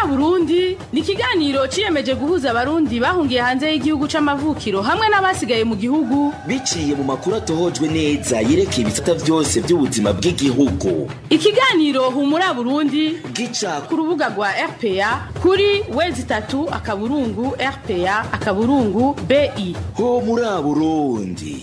burundi ni ikiganiro ciyemeje guhuza abarundi bahungiye hanze y'igihugu c'amavukiro hamwe n'abasigaye mu gihugu biciye mu makuru atohojwe neza yerekeye ibisata vyose vy'ubuzima bw'igihugu ikiganiro humura burundi gica ku rubuga rwa rpa kuri wezi itatu akaburungu rpa akaburungu bi ho muri burundi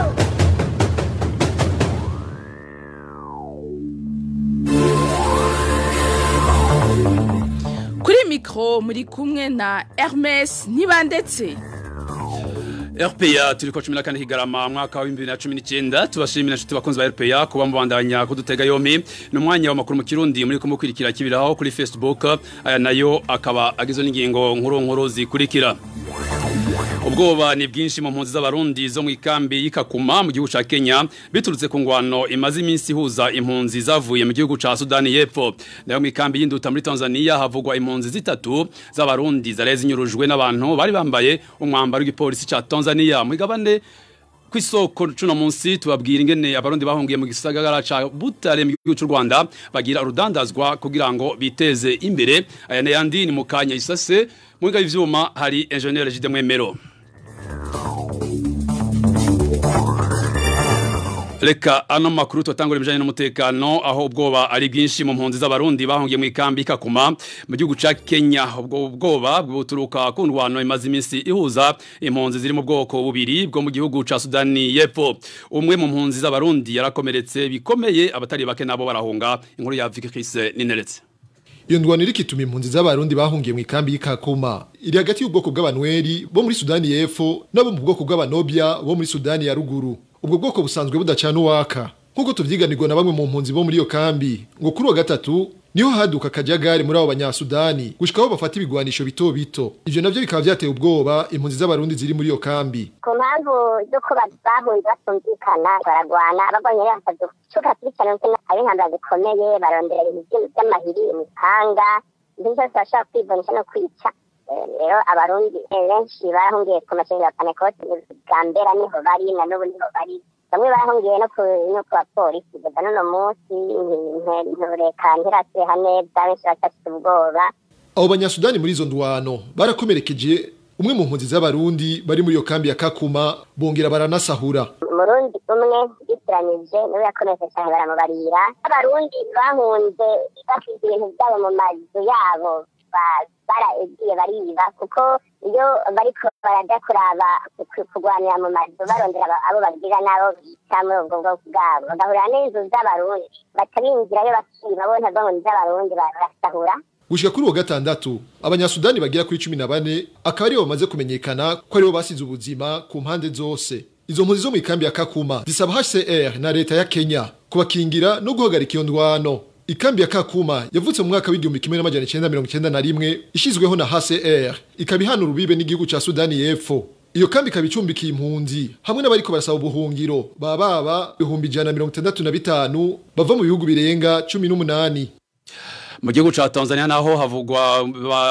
kuri mikoro muri kumwe na hermes ntibandetse RPA turiko 14 higarama mwaka wa 2019 tubashimira nshuti bakunzi ba RPA kuba mubandanya kudutega yompi no mwanya wa makuru mu Kirundi muri kumukwirikira kibiraho kuri Facebook aya nayo akaba agizwe n'ingingo nkuru nkuru zikurikira ubwoba ni bwinshi mu mpunzi z'abarundi zo mu ikambi y'ikakuma mu gihugu ca Kenya biturutse ku ngwano imaze iminsi ihuza impunzi zavuye mu gihugu ca Sudani y'Epfo nayo mu ikambi y'induta muri Tanzania havugwa impunzi zitatu z'abarundi zareze inyurujwe n'abantu bari bambaye umwambaro w'igipolisi ca Tanzania mu igabane kwisoko cuno munsi tubabwira ingene abarundi bahungiye mu gisagara ca Butare mu gihugu cy'u Rwanda bagira urudandazwa kugira ngo biteze imbere aya n'ayandi ni mukanya isase mu ngabo ivyuma hari engineer Jide Mwemero Reka ano makuru tutangura ibijanye n'umutekano aho ubwoba ari bwinshi mu mpunzi z'abarundi bahungiye mu ikambi ikakuma mu gihugu ca Kenya ubwo ubwoba bwuturuka ku ndwano imaze iminsi ihuza impunzi ziri mu bwoko bubiri bwo mu gihugu ca Sudani y'Epfo umwe mu mpunzi z'abarundi yarakomeretse bikomeye abatari bake nabo barahunga inkuru ya Vicky Chris Nineretse iyo ndwano iri kituma impunzi z'abarundi bahungiye mu ikambi y'ikakuma iri hagati y'ubwoko bw'abanweri bo muri Sudani y'Epfo nabo mu bwoko bw'abanobya bo muri Sudani ya ruguru ubwo bwoko busanzwe budacana uwaka nk'uko tuvyiganirwa na bamwe mu mpunzi bo muri iyo kambi ngo kuri uwa gatatu niho haduka akajagari muri abo banyasudani gushika aho bafata ibigwanisho bito bito ivyo navyo bikaba vyateye ubwoba impunzi z'abarundi ziri muri iyo kambi ku mpamvu z'uko bahunze batumvikana baragwana abagwanye bakaducuka kurikirana ndetse ab'intambara zikomeye barondera ibintu vy'amahiri imipanga ibintu vyose bashobora kwibonesha no kwica rero abarundi benshi barahungiye ku masengero ya panekoti bwa mbera niho bari na n'ubu niho bari bamwe barahungiye no ku no ku bapolisi kugeza n'uno munsi ntureka ntirasiha neza benshi bacafite ubwoba abo banyasudani muri izo ndwano barakomerekeje umwe mu mpunzi z'abarundi bari muri iyo kambi ya kakuma bongera baranasahura umurundi umwe yitiranyije niwe yakomeretse cyane baramubarira abarundi bahunze bafite ibintu byabo mu mazu yabo baragiye bariba kuko iyo bariko baraja kuraba kurwanira mu mazu barondera abo babwira n'abo bita muri ubwo bwoko bwabo bagahurira n'inzu z'abarundi batabinjirayo bakiba bo ntabwo ngo ni iz'abarundi barasahura gushika kuri uwo gatandatu abanyasudani bagera kuri cumi na bane akaba aribo bamaze kumenyekana ko aribo basize ubuzima ku mpande zose izo mpunzi zo mu ikambi ya kakuma zisaba hcr na leta ya kenya kubakingira no guhagarika iyo ndwano ikambi ya kakuma yavutse mu mwaka w'igihumbi kimwe n'amajana icenda mirongo icenda na rimwe ishizweho na hcr ikaba ihana urubibe n'igihugu ca sudani y'epfo iyo kambi ikaba icumbikiye impunzi hamwe n'abariko barasaba ubuhungiro baba baba ibihumbi ijana na mirongo itandatu na bitanu bava mu bihugu birenga cumi n'umunani mu gihugu ca Tanzania naho havugwa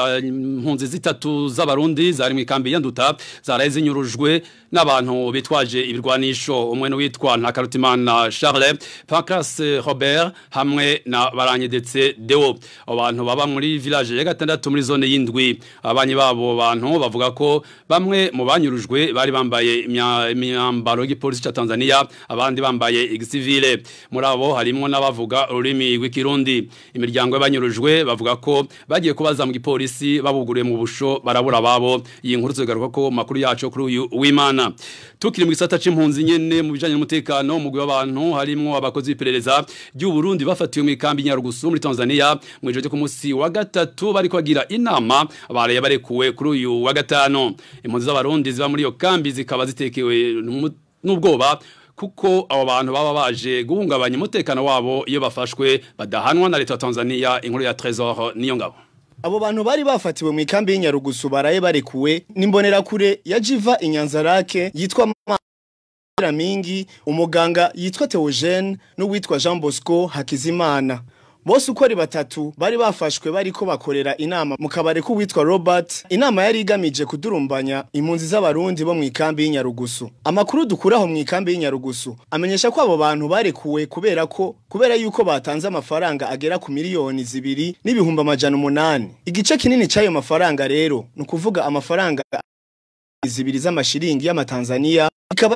impunzi zitatu z'abarundi zari mu ikambi yanduta zaraye zinyurujwe n'abantu bitwaje ibirwanisho umwe n'uwitwa Ntakarutimana Charles Pancras Robert hamwe na Baranyedetse Deo abantu baba muri village ya gatandatu muri zone y'indwi abanyi babo bantu bavuga ko bamwe mu banyurujwe bari bambaye imyambaro y'igipolisi ca Tanzania abandi bambaye igisivile muri abo harimo n'abavuga ururimi rw'ikirundi imiryango y'abanyurujwe bavuga ko bagiye kubaza mu gipolisi babuguriye mu busho barabura babo iyi nkuru tugaruka ko makuru yacu kuri uyu w'Imana tukiri mu gisata c'impunzi nyene mu bijanye n'umutekano umugwi w'abantu harimo abakozi b'iperereza ry'u Burundi bafatiwe mu ikambi Nyarugusu muri Tanzania mu ijoro ku munsi wa gatatu bari kwagira inama baraye barekuwe kuri uyu wa gatano impunzi z'abarundi ziba muri iyo kambi zikaba zitekewe n'ubwoba kuko abo bantu baba baje guhungabanya umutekano wabo iyo bafashwe badahanwa na leta ya Tanzania inkuru ya Trésor niyo ngabo Abo bantu bari bafatiwe mu ikambi y'Inyarugusu baraye barekuwe nimbonera kure ya Jiva Inyanzarake yitwa Mingi umuganga yitwa Theogene n'uwitwa Jean Bosco Hakizimana bose uko ari batatu bari bafashwe bariko bakorera inama mu kabare k'uwitwa Robert inama yari igamije kudurumbanya impunzi z'abarundi bo mu ikambi y'Inyarugusu amakuru dukuraho mu ikambi y'Inyarugusu amenyesha ko abo bantu barekuwe kubera ko kubera yuko batanze amafaranga agera ku miliyoni zibiri n'ibihumbi amajana umunani igice kinini c'ayo mafaranga rero ni ukuvuga amafaranga zibiri z'amashiringi y'amatanzania ikaba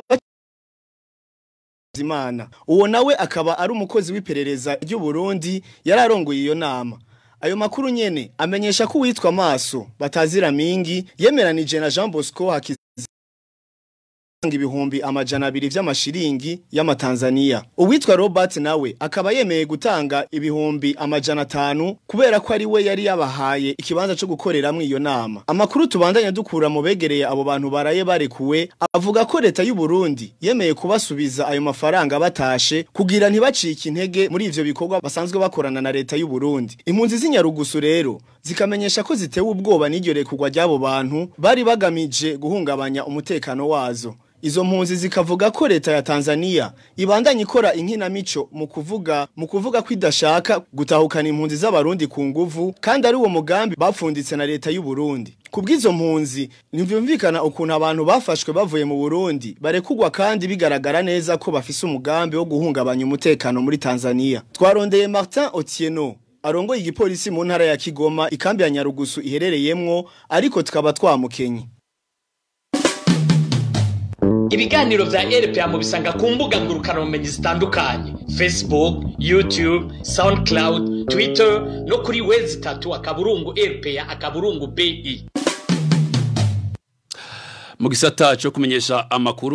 Imana uwo nawe akaba ari umukozi w'iperereza ry'u Burundi yararongoye iyo nama ayo makuru nyene amenyesha ko uwitwa maso batazira mingi yemeranije na Jean Bosco Hakiz ibihumbi amajana abiri vy'amashiringi y'amatanzania uwitwa Robert nawe akaba yemeye gutanga ibihumbi amajana atanu kubera ko ari we yari yabahaye ikibanza co gukoreramwo iyo nama amakuru tubandanya dukura mu begereye abo bantu baraye barekuwe avuga ko leta y'u Burundi yemeye kubasubiza ayo mafaranga batashe kugira ntibacike intege muri ivyo bikorwa basanzwe bakorana na leta y'u Burundi impunzi z'inyarugusu rero zikamenyesha ko zitewe ubwoba n'iryo rekurwa ry'abo bantu bari bagamije guhungabanya umutekano wazo Izo mpunzi zikavuga ko leta ya Tanzania ibandanya ikora inkinamico mu kuvuga mu kuvuga ko idashaka gutahukana impunzi z'abarundi ku nguvu kandi ari uwo mugambi bapfunditse na leta y'u Burundi. Kubw'izo mpunzi ntivyumvikana ukuntu abantu bafashwe bavuye mu Burundi barekugwa kandi bigaragara neza ko bafise umugambi wo guhungabanya umutekano muri Tanzania. Twarondeye Martin Otieno arongoye igipolisi mu ntara ya Kigoma ikambi ya Nyarugusu iherereyemwo ariko tukaba twamukenye. ibiganiro vya RPA mu bisanga ku mbuga ngurukanabumenyi zitandukanye Facebook, YouTube, SoundCloud, Twitter no kuri wezi tatu akaburungu RPA akaburungu BI. mu gisata cyo kumenyesha amakuru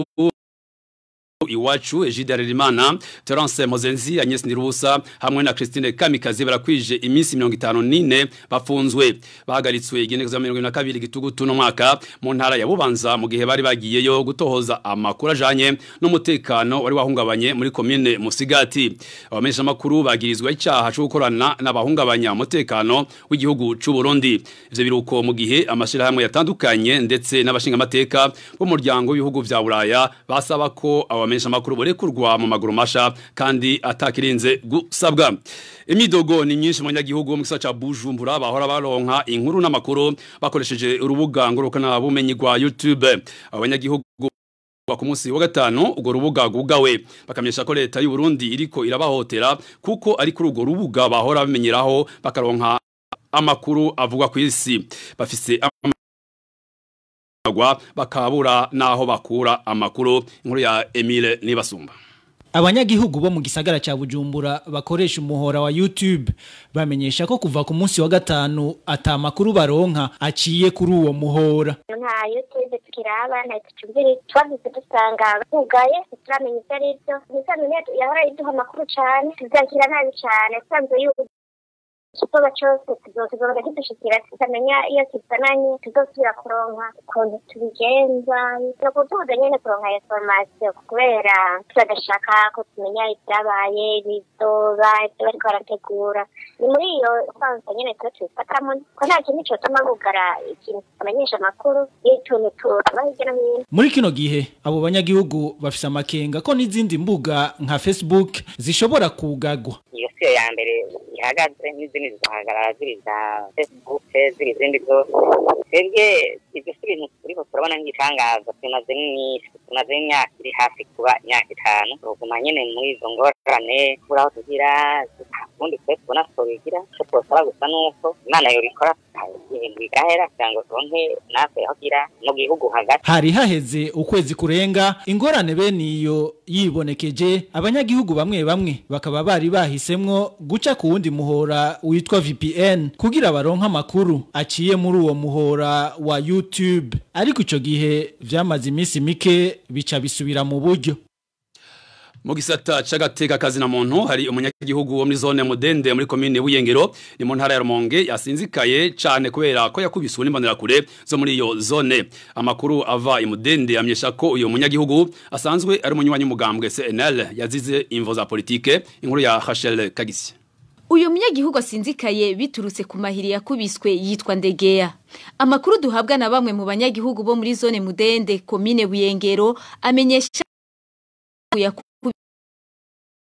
iwacu Egide Harerimana Terence Mozenzi Agnes Nirubusa hamwe na Christine Kamikazi barakwije iminsi 54 bafunzwe bahagaritswe igenekezo 22 gitugutu no mwaka mu ntara ya Bubanza mu gihe bari bagiyeyo gutohoza amakuru ajanye n'umutekano wari wahungabanye muri commune Musigati abamenyesha makuru bagirizwa icyaha cyo gukorana n'abahungabanya umutekano w'igihugu c'u Burundi ivyo biruko mu gihe amashirahamwe yatandukanye ndetse n'abashinga amateka bo muryango w'ibihugu vya Buraya basaba ko abamenyesha makuru borekurwa mu maguru masha kandi atakirinze gusabwa imidogo ni myinshi mu nyagihugu mu gisata ca Bujumbura bahora baronka inkuru n'amakuru bakoresheje urubuga ngurukana bumenyi rwa YouTube abanyagihugu ku munsi wa gatanu urwo rubuga gugawe bakamyesha ko leta y'u Burundi iriko irabahotera kuko ari kuri urwo rubuga bahora bamenyeraho bakaronka amakuru avugwa ku isi bafise bagwa bakabura naho bakura amakuru inkuru ya Emile Nibasumba Abanyagihugu bo mu gisagara ca Bujumbura bakoresha umuhora wa YouTube bamenyesha ko kuva ku munsi wa gatanu ata makuru baronka aciye kuri uwo muhora. nta youtube tukiraba nta tucumbiri twavuze dusanga bugaye turamenya ibyo ari byo ntisamenya yahora iduha amakuru cane tuzakira nabi cane tusanzwe yuko ikibazo cyose tuzogenda kidushikira tukamenya iyo kizananye tuzosubira kuronka ukuntu tubigenza no kutubuza nyene kuronka iyo formation kubera turadashaka ko tumenya ibyabaye bizoba ibyo bariko barategura ni muri iyo kwanza nyene tuba tubifatamo ko nta kintu cotuma bugara ikintu kitamenyesha amakuru y'utuntu tuba hirya no hino Muri kino gihe abo banyagihugu bafise amakenga ko n'izindi mbuga nka Facebook zishobora kugagwa. iyo siyo ya mbere ihagaze n'izindi zizahagarara ziri za facebook ziri izindi zose twebwe ibyo si ibintu turiko turabona nk'igitangaza tumaze n'iminsi tumaze imyaka iri hafi kuba imyaka itanu tuguma nyene muri izo ngorane kubura aho tugira ubundi twe tubona twobigira ico twosaba gusa nuko imana yobikora ibintu bigahera kugira ngo turonke natwe aho gira mu gihugu hagati Hari haheze ukwezi kurenga ingorane bene iyo yibonekeje abanyagihugu bamwe bamwe bakaba bari bahisemwo guca ku wundi muhora witwa VPN kugira baronke amakuru aciye muri uwo muhora wa YouTube ariko ico gihe vyamaze iminsi mike bica bisubira mu buryo mu gisata c'agateka kazi na muntu hari umunyagihugu wo muri zone mudende muri komine Buyengero ni mu ntara ya Rumonge yasinzikaye cane kubera ko yakubiswe n'imbonera kure zo muri iyo zone amakuru ava imudende amyesha ko uyo munyagihugu asanzwe ari umunywanyi w'umugambwe CNL yazize imvo za politike inkuru ya Rachel Kagisi Uyu munyagihugu asinzikaye biturutse ku mahiri yakubiswe yitwa Ndegeya. Amakuru duhabwa na bamwe mu banyagihugu bo muri zone Mudende komine Buyengero amenyesha yakubiswe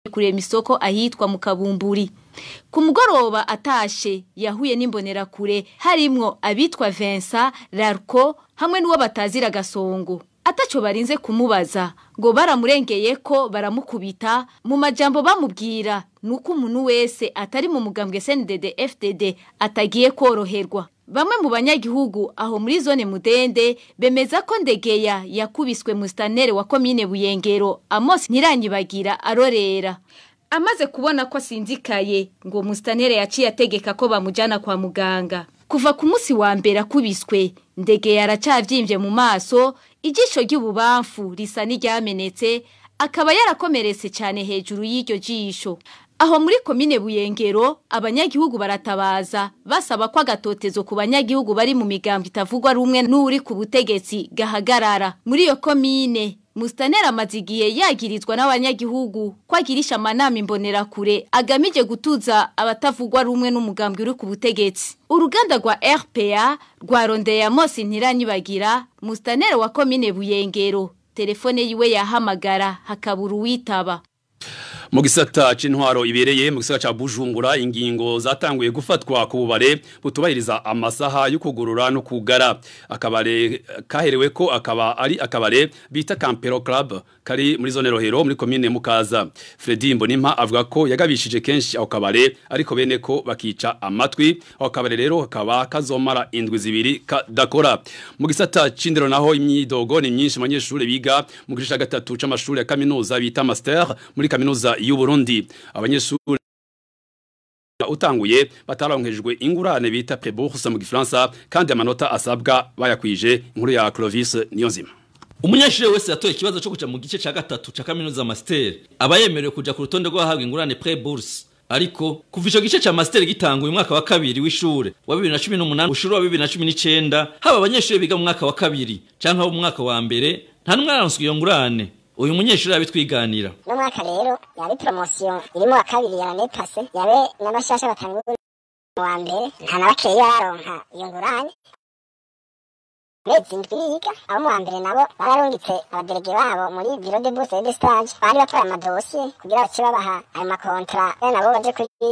kurema isoko ahitwa mu kabumburi ku mugoroba atashe yahuye n'imbonerakure harimwo abitwa Vincent Larco hamwe n'uwo batazira gasongo ataco barinze kumubaza ngo baramurengeye ko baramukubita mu majambo bamubwira nuko umuntu wese atari mu mugambwe CNDD FDD atagiye koroherwa Bamwe mu banyagihugu aho muri zone mudende bemeza ko ndegeya yakubiswe mu stanere wa komine Buyengero Amos Ntiranyibagira arorera amaze kubona ko asinzikaye ngo mustanere yaciye ategeka ko bamujana kwa muganga kuva ku munsi wa mbere akubiswe ndege yaracavyimbye mu maso ijisho ry'ububamfu risa n'iryamenetse akaba yarakomeretse cyane hejuru y'iryo jisho aho muri komine buyengero abanyagihugu baratabaza basaba ko agatotezo ku banyagihugu bari mu migambo itavugwa rumwe n'uri ku butegetsi gahagarara muri iyo komine Mustanera amazigiye yagirizwa n'abanyagihugu ko agirisha amanama imbonerakure agamije gutuza abatavugwa rumwe n'umugambwe uri ku butegetsi uruganda rwa RPA rwarondeye Amos Ntiranyibagira Mustanera wa komine Buyengero telefone yiwe yahamagara hakabura uwitaba mu gisata c'intwaro ibereye mu gisata ca Bujumbura ingingo zatanguye gufatwa ku bubare butubahiriza amasaha yo kugurura no kugara akabare kaherewe ko akaba ari akabare bita Campero Club kari muri zone Rohero muri commune Mukaza Fredy Mbonimpa avuga ko yagabishije kenshi ako kabare ariko bene ko bakica amatwi ako kabare rero akaba kazomara indwi zibiri kadakora mu gisata c'indero naho imyidogo ni myinshi abanyeshuri biga mu gice ca gatatu c'amashuri ya kaminuza bita master muri kaminuza y'u Burundi abanyeshuri utanguye batararonkejwe ingurane bita prébourse mu gifaransa kandi amanota asabwa bayakwije inkuru ya Clovis Niyonzima Umunyeshuri wese yatoye ikibazo cyo kuja mu gice ca gatatu ca kaminuza master aba yemerewe kuja ku rutonde rw'abahabwa ingurane prébourse ariko kuva ico gice ca master gitanguye umwaka wa kabiri w'ishure wa 2018 ushuru wa 2019 haba abanyeshuri biga mu mwaka wa kabiri canke abo mu mwaka wa mbere nta numwe araronswa iyo ngurane uyu munyeshuri abitwiganira no mwaka rero yari promotion irimo wa kabiri ya nepase yabe n'abashasha batangura mu wa mbere nta na bakeya baronka iyo ngurane mezi indwi yiga abo mu wa mbere nabo bararungitse abaderege babo muri biro de bourse de stage bari batwaye amadosiye kugira bace babaha ayo makontra be nabo baje kuri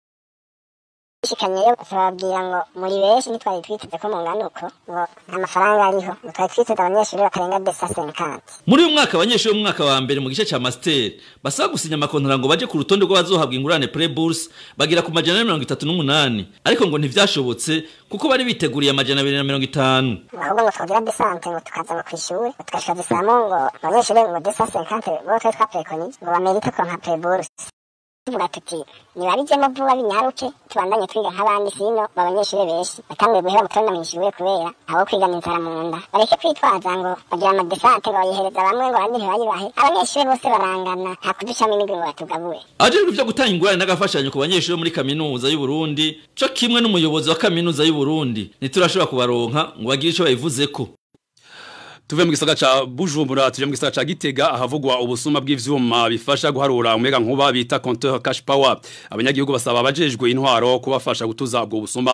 shikanyeyo bababwira ngo muri benshi ntitwari twiteze ko mungana uko ngo nta mafaranga ariho ngo twari twiteze abanyeshuri batarenga desa senkanti muri uyu mwaka abanyeshuri mu mwaka wa mbere mu gice ca master basaba gusinya amakontara ngo baje ku rutonde rw'abazohabwa ingurane pre-bourse bagira ku majana na mirongo itatu n'umunani ariko ngo ntivyashobotse kuko bari biteguriye amajana abiri na mirongo itanu ahubwo ngo twogira desante ngo tukaza ngo kw'ishuri ngo tugashika dusamo ngo abanyeshuri ngo desa senkanti bo twari twaprekonije ngo bamerite ko nka pre-bourse tuvuga tuti nibabijemo vuba binyaruke tubandanye twiga nk'abandi sino babanyeshuri benshi batanguye guhera mu tubona mw'ishure kubera abo kwigana inzara mu nda bareke kwitwaza ngo bagira amadesante ngo bayihereza bamwe ngo abandi ntibayibahe abanyeshuri bose barangana nta kuducamo imigwi ngo batugabure ajejwe ivyo gutanga ingurane n'agafashanyo ku banyeshuri muri kaminuza y'u Burundi co kimwe n'umuyobozi wa kaminuza y'u Burundi ntiturashobora kubaronka ngo bagire ico bayivuzeko tuve mu gisagara ca Bujumbura tuje mu gisagara ca Gitega ahavugwa ubusuma bw'ivyuma bifasha guharura umega nkuba bita compteur cash power abanyagihugu basaba abajejwe intwaro kubafasha gutuza ubwo busuma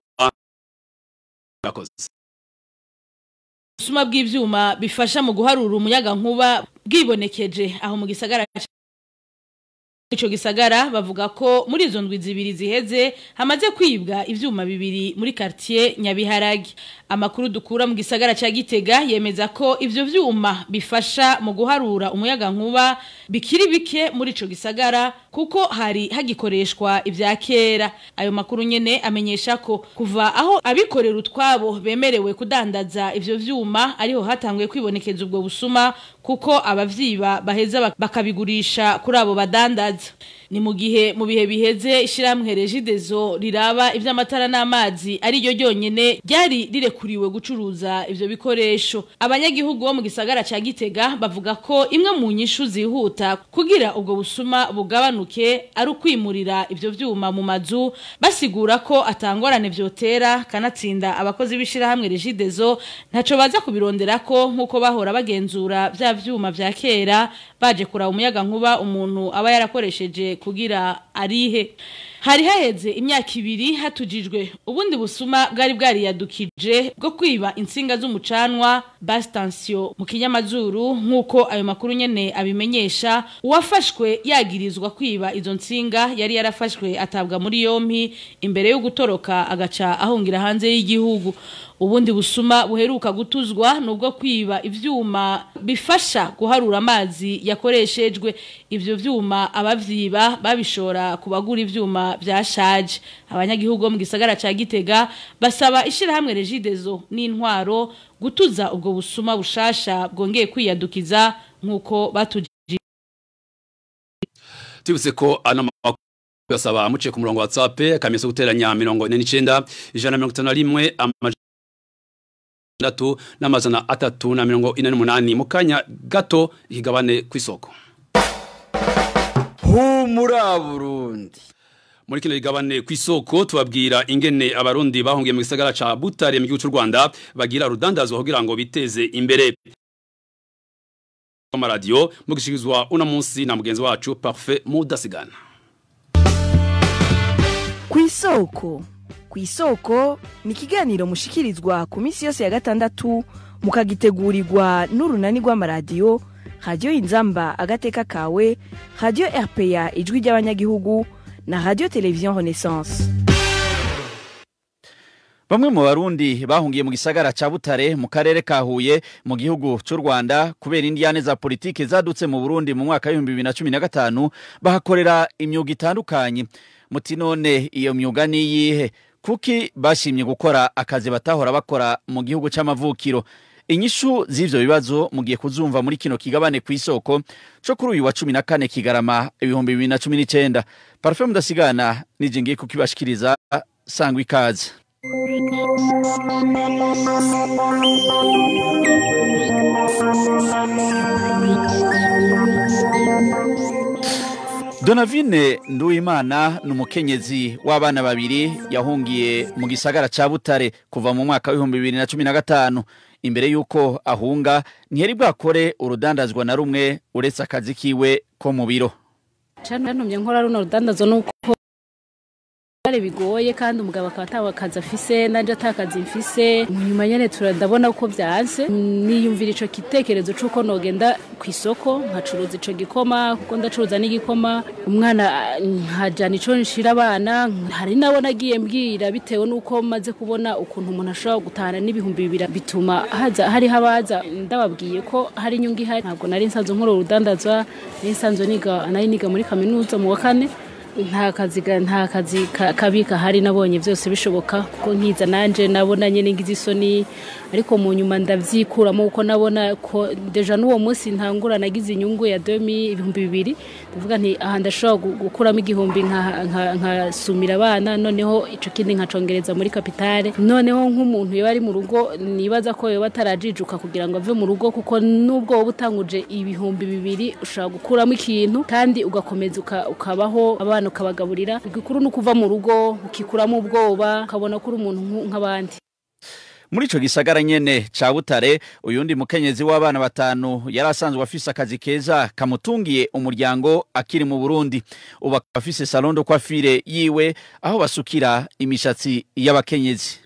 Gakoze ubusuma bw'ivyuma bifasha mu guharura umuyaga nkuba bwibonekeje aho mu gisagara Ico gisagara bavuga ko muri izo ndwi zibiri ziheze hamaze kwibwa ivyuma bibiri muri quartier Nyabiharage amakuru dukura mu gisagara ca Gitega yemeza ko ivyo vyuma bifasha mu guharura umuyaga nkuba bikiri bike muri ico gisagara kuko hari hagikoreshwa ivya kera ayo makuru nyene amenyesha ko kuva aho abikorera utwabo bemerewe kudandaza ivyo vyuma ariho hatanguye kwibonekeza ubwo busuma kuko abavyiba baheza bakabigurisha kuri abo badandaza ni mu gihe mu bihe biheze ishyirahamwe regidezo riraba iby'amatara n'amazi ari ryo ryonyine ryari rirekuriwe gucuruza ibyo bikoresho abanyagihugu bo mu gisagara cya gitega bavuga ko imwe mu nyishu zihuta kugira ubwo busuma bugabanuke ari ukwimurira ibyo byuma mu mazu basigura ko atangorane byotera kanatsinda abakozi b'ishyirahamwe regidezo ntacyo baza kubirondera ko nk'uko bahora bagenzura bya byuma bya kera baje kuraba umuyaga nkuba umuntu aba yarakoresheje kugira arihe hari haheze imyaka ibiri hatujijwe ubundi busuma bwari bwariyadukije bwo kwiba insinga z'umucanwa bastansiyo mu kinyamazuru nk'uko ayo makuru nyene abimenyesha uwafashwe yagirizwa kwiba izo nsinga yari yarafashwe atabwa muri yompi imbere yo gutoroka agaca ahungira hanze y'igihugu ubundi busuma buheruka gutuzwa nubwo kwiba ivyuma bifasha guharura amazi yakoreshejwe ivyo vyuma abavyiba babishora kubagura ivyuma vyashaje abanyagihugu bo mu gisagara ca Gitega basaba ishirahamwe Regidezo n'intwaro gutuza ubwo busuma bushasha bwongeye kwiyadukiza nkuko batuji tubutse ko ano makuru yasaba muciye ku murongo wa WhatsApp kamiso guteranya 49 ijana na 51 amajana atandatu n'amazana atatu na mirongo ine n'umunani mu kanya gato ikigabane ku isoko humura burundi muri kino kigabane ku isoko tubabwira ingene abarundi bahungiye mu gisagara ca Butare mu gihugu cy'u Rwanda bagira rudandazwa kugira ngo biteze imbere amaradiyo mu gishikizwa uno munsi na mugenzi wacu Parfait Mudasigana ku isoko ku isoko ni ikiganiro mushikirizwa ku minsi yose ya gatandatu mukagitegurirwa n'urunani rw'amaradiyo radiyo inzamba agateka kawe radiyo rpa ijwi ry'abanyagihugu na radiyo televiziyo renaissance Bamwe mu barundi bahungiye mu gisagara ca Butare mu karere ka Huye mu gihugu c'u Rwanda kubera indiyane za politike zadutse mu Burundi mu mwaka wa 2015 bahakorera imyuga itandukanye muti none iyo myuga ni yihe kuki bashimye gukora akazi batahora bakora mu gihugu c'amavukiro inyishu z'ivyo bibazo mugiye kuzumva muri kino kigabane ku isoko co kuri uyu wa 14 kigarama ibihumbi 2019 Parfait mudasigana nije ngiye kukibashikiriza sangwa ikaze Donavine Nduwimana ni umukenyezi w'abana babiri yahungiye mu gisagara ca Butare kuva mu mwaka w'ibihumbi bibiri na cumi na gatanu imbere y'uko ahunga ntiyari bwakore urudandazwa na rumwe uretse akazi kiwe ko mu biro cantumye nkora runo rudandazo nuko byari bigoye kandi umugabo akaba atawe akazi afise nanje atakazi mfise nyuma nyene turandabona uko byanze niyumvira ico gitekerezo c'uko nogenda ku isoko nkacuruza ico gikoma kuko ndacuruza n'igikoma umwana nkajana ico nshira abana hari nabo nagiye mbwira bitewe n'uko maze kubona ukuntu umuntu ashobora gutahana n'ibihumbi bibiri bituma haza hariho abaza ndababwiye ko hari inyungu ihari ntabwo nari nsanzwe nkora urudandazwa nari nsanzwe niga nari niga muri kaminuza mu wa kane nta kazi ga- nta kazi ka- kabi kahari nabonye byose bishoboka kuko nkiza nanje nabona nyene ngize isoni ariko mu nyuma ndavyikuramo kuko nabona ko deja n'uwo munsi ntangura nagize inyungu ya 2000 ibihumbi bibiri ndavuga nti aha ndashobora gu- gukuramo igihumbi nka- nka- nkasumira abana noneho ico kindi nkacongereza muri kapitale noneho nk'umuntu yoba ari mu rugo nibaza ko yoba atarajijuka kugira ngo ave mu rugo kuko nubwo woba utanguje ibihumbi bibiri ushobora gukuramo ikintu kandi ugakomeza uka- ukabaho abana ukabagaburira igikuru ni ukuva mu rugo ukikuramo ubwoba ukabona ko uri umuntu nku- nk'abandi muri ico gisagara nyene ca Butare uyundi mukenyezi w'abana batanu yari asanzwe afise akazi keza kamutungiye umuryango akiri mu Burundi ubu akaba afise salon de coiffure yiwe aho basukira imishatsi y'abakenyezi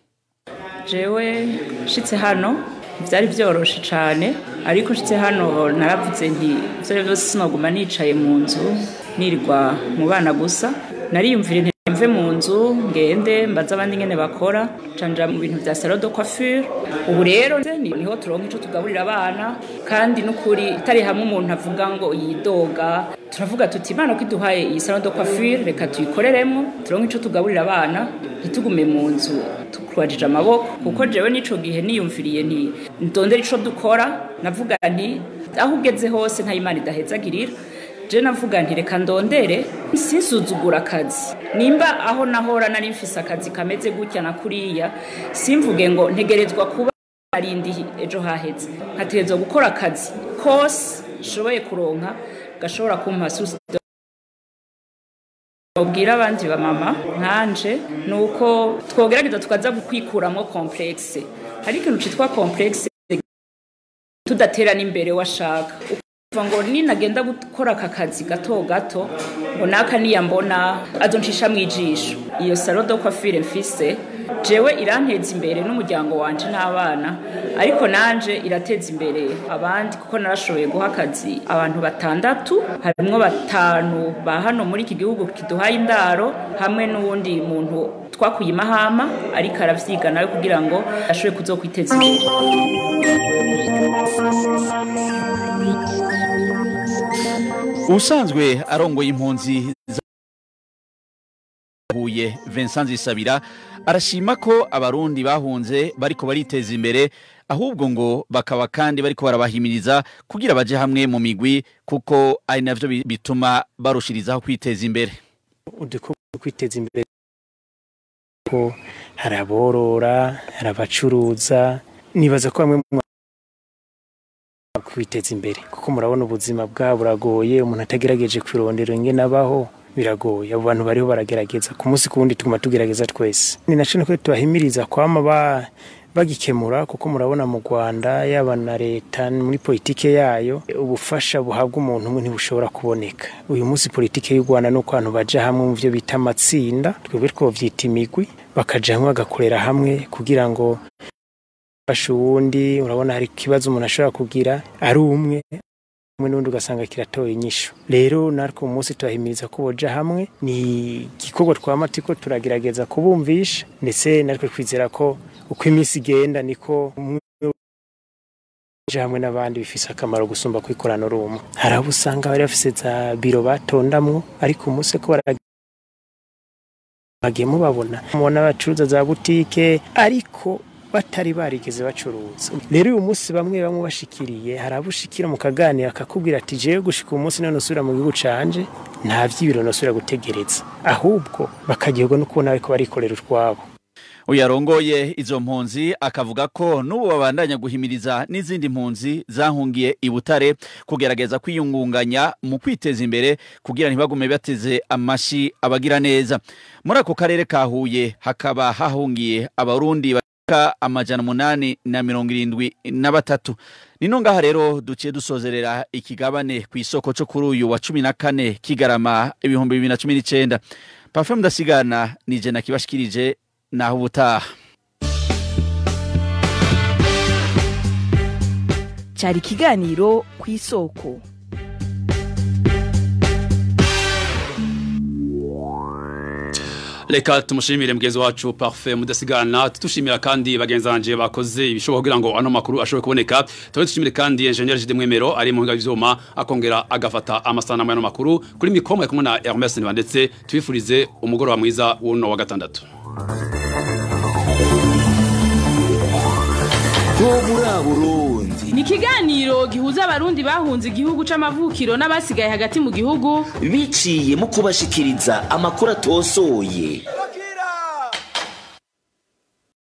jewe nshitse hano byari byoroshe cyane ariko nshitse hano naravuze nti ibyo byose sinaguma nicaye mu nzu nirirwa mu bana gusa nariyumvira nti mve mu nzu ngende mbaze abandi ngene bakora canja mu bintu bya salon de coiffure ubu rero ni- niho turonka ico tugaburira abana kandi n'ukuri itari hamwe umuntu avuga ngo yidoga turavuga tuti imana ko iduhaye iyi salon de coiffure reka tuyikoreremo turonke ico tugaburira abana ntitugume mu nzu tukwajije amaboko kuko jewe n'ico gihe niyumviriye nti ndondera ico dukora navuga nti aho ugeze hose nta imana idahezagirira je navuga nti reka ndondere sinsuzugura akazi nimba aho nahora nari mfise akazi kameze gutya na kuriya simvuge ngo ntegerezwa kuba arindi ejo haheze nkategerezwa gukora akazi kose nshoboye kuronka gashobora kumpa susi ubwira abandi ba mama nkanje ni uko twogerageza tukaza kwikuramo complexe hari ikintu citwa complexe tudatera n'imbere washaka ngo ninagenda gukora aka kazi gato gato ngo naka niyambona azoncisha mu ijisho iyo salo do coiffure mfise jewe iranteza imbere n'umuryango wanje n'abana ariko nanje irateza imbere abandi kuko narashoboye guha akazi abantu batandatu harimwo batanu ba hano muri iki gihugu kiduhaye indaro hamwe n'uwundi muntu twakuye imahama ariko aravyiga nawe kugira ngo ashobore kuzokwiteza imbere ubusanzwe arongoye impunzi huye Vincent Zisabira arashima ko abarundi bahunze bariko bariteza imbere ahubwo ngo bakaba kandi bariko barabahimiriza kugira baje hamwe mu migwi kuko ari navyo bi- bituma barushirizaho kwiteza imbere udukoko kwiteza imbere ko hari aborora hari abacuruza nibaza ko bamwe mu kwiteza imbere kuko murabona ubuzima bwabo buragoye umuntu atagerageje kwirondera ingene abaho biragoye abo bantu bariho baragerageza ku munsi ku wundi tuguma tugerageza twese ni naco niko tubahimiriza kwama ba bagikemura kuko murabona mu Rwanda yaba na leta muri politike yayo ubufasha buhabwa umuntu umwe ntibushobora kuboneka uyu munsi politike y'u Rwanda nuko abantu baja hamwe mu byo bita amatsinda twebwe twovyita imigwi bakaja hamwe bagakorera hamwe kugira ngo fasha uwundi urabona hari ikibazo umuntu ashobora kugira ari umwe umwe n'undi ugasanga kiratoye inyishu rero natwe uyu munsi turahimiriza ko boja hamwe ni igikorwa twama turiko turagerageza kubumvisha ndetse natwe twizera ko uko iminsi igenda niko umwe uja hamwe n'abandi bifise akamaro gusumba kwikorana rumwe hari abo usanga bari bafise za biro batondamwo ariko umunsi ko bara bagiye mubabona mubona bacuruza za butike ariko batari barigeze bacuruza rero uyu munsi bamwe bamwe bashikiriye hari abo ushikira mu kaganira akakubwira ati jewe gushika uyu munsi none usubira mu gihugu canje nta vy'ibiro nosubira gutegereza ahubwo bakagirwa no kubona bariko barikorera utwabo uyarongoye izo mpunzi akavuga ko n'ubu babandanya guhimiriza n'izindi mpunzi zahungiye i Butare kugerageza kwiyungunganya mu kwiteza imbere kugira ntibagume bateze amashi abagira neza muri ako karere ka Huye hakaba hahungiye abarundi bashika amajana umunani na mirongo irindwi na batatu nino ngaha rero duciye dusozerera ikigabane ku isoko cyo kuri uyu wa cumi na kane kigarama ibihumbi bibiri na cumi n'icenda pafe mudasigana nije nakibashikirije naho ubutaha cyari ikiganiro ku isoko reka tumushimire mugenzi wacu parfait mudasigana tushimira kandi bagenzi banje bakoze ibishoboka kugira ngo ano makuru ashobore kuboneka tuba dushimire kandi engineer Jide Mwemero ari mu hinga y'ivyuma akongera agafata amasanamu y'ano makuru kuri mikoma kumwe na Hermes Nibandetse twifurize umugoroba mwiza w'uno wa gatandatu Burundi ni ikiganiro gihuza abarundi bahunze igihugu c'amavukiro n'abasigaye hagati mu gihugu biciye mu kubashikiriza amakuru atosoye